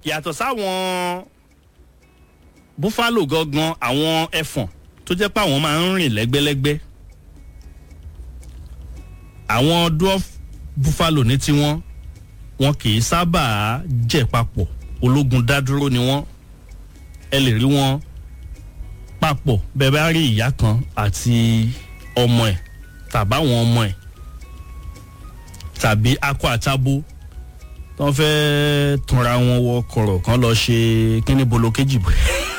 yàtọ̀ sáwọn búfálò gangan àwọn ẹfọ̀n tó jẹ́ pé àwọn máa ń rìn lẹ́gbẹ́lẹ́gbẹ́ àwọn dwarf buffalo ní tiwọn wọn kì í sábà jẹ papọ̀ ológun dádúró ni wọ́n ẹ lè rí wọn papọ̀ bẹ́ẹ̀ bá rí ìyá kan àti ọmọ ẹ̀ tàbáwọn ọmọ ẹ̀ tàbí akọ àtabo tó ń fẹ́ túnra wọn wọ kọ̀rọ̀ kan lọ ṣe kíní bolo kejì bọ̀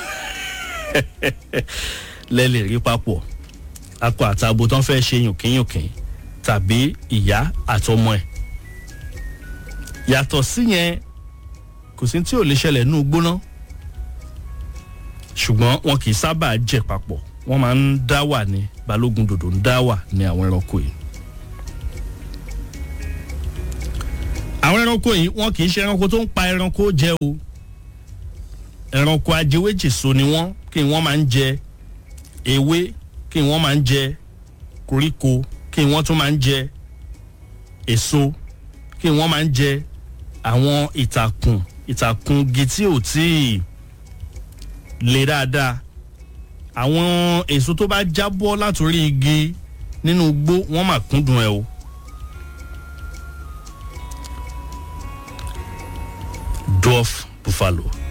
lẹ́ lè rí papọ̀ akọ àtabo tó ń fẹ́ ṣe yùnkínyùnkín tàbí ìyá àtọmọ ẹ̀ yàtọ̀ síyẹn kò sí tí ò lè ṣẹlẹ̀ nínú gbóná ṣùgbọ́n wọn kì í sábà jẹ papọ̀ wọ́n máa ń dá wà ní balógun dòdò ń dá wà ní àwọn ẹranko yìí. àwọn ẹranko yìí wọn kì í ṣe ẹranko tó ń pa ẹranko jẹ o ẹranko ajẹwéjèso ni wọ́n kí wọ́n máa ń jẹ ewé kí wọ́n máa ń jẹ koríko kí wọ́n tún máa ń jẹ èso kí wọ́n máa ń jẹ àwọn ìtàkùn ìtàkùn igi tí ò tíì le dáadáa àwọn èso tó bá jábọ́ látòrí igi nínú igbó wọ́n mà kúndùn ẹ̀ o. dwarf buffalo